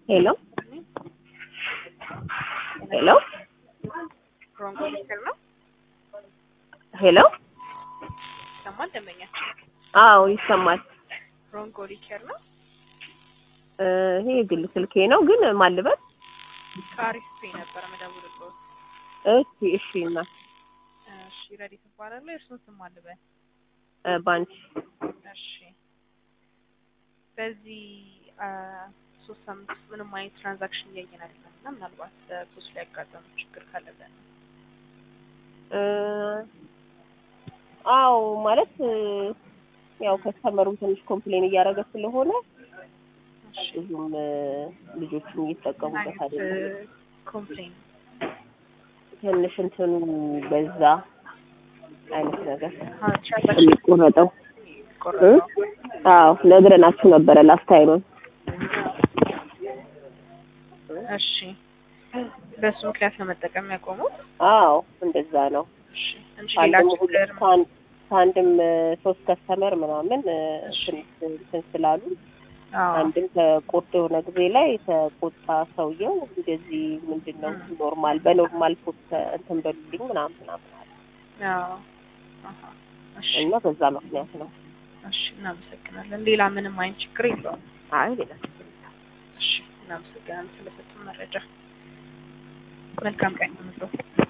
ሄሎ ሄሎ ሮንጎ ሊከር ነው ሄሎ ይሰማል። ደንበኛችን አዎ ይሰማል። ሮንጎ ሊከር ነው። እ ይሄ የግል ስልኬ ነው ግን ማልበት ከአሪፍ ፔ ነበረ መደውልልዎ። እሺ እሺ እና እሺ ረዲ ትባላለህ። እርሱን ስም አልበል። እ ባንቺ እሺ በዚህ አ ሶስት ሳምንት ውስጥ ምንም አይነት ትራንዛክሽን እያየን አይደለም እና ምናልባት በፖስት ላይ ያጋጠሙ ችግር ካለ ብለን ነው። እ አዎ ማለት እ ያው ከስተመሩም ትንሽ ኮምፕሌን እያደረገ ስለሆነ እሺ ብዙም እ ልጆቹም እየተጠቀሙበት አይደለም። ኮምፕሌን ትንሽ እንትኑ በዛ አይነት ነገር ትራንዛክሽን የሚቆረጠው ቆረጠው አዎ ነግረናችሁ ነበረ ላስት ታይም። እሺ በሱ ምክንያት ነው መጠቀም ያቆሙት። አዎ እንደዛ ነው። እሺ እንጂ ሌላ ከአንድም ችግር ሁለት ከአንድ ከአንድም እ ሶስት ከስተመር ምናምን እ እሺ። እንትን እንትን ስላሉ አዎ አንድም ተቆጥ የሆነ ጊዜ ላይ ተቆጣ ሰውየው እንደዚህ ምንድን ነው እ። ኖርማል በኖርማል ፖስት እንትን በሉልኝ ምናምን ምናምን አለ አዎ አሃ እሺ እና በዛ ምክንያት ነው። እሺ እናመሰግናለን። ሌላ ምንም አይነት ችግር የለውም። አይ ሌላ እሺ እናመሰግናለን ስለሰጡን መረጃ። መልካም ቀን ይሁንልዎ።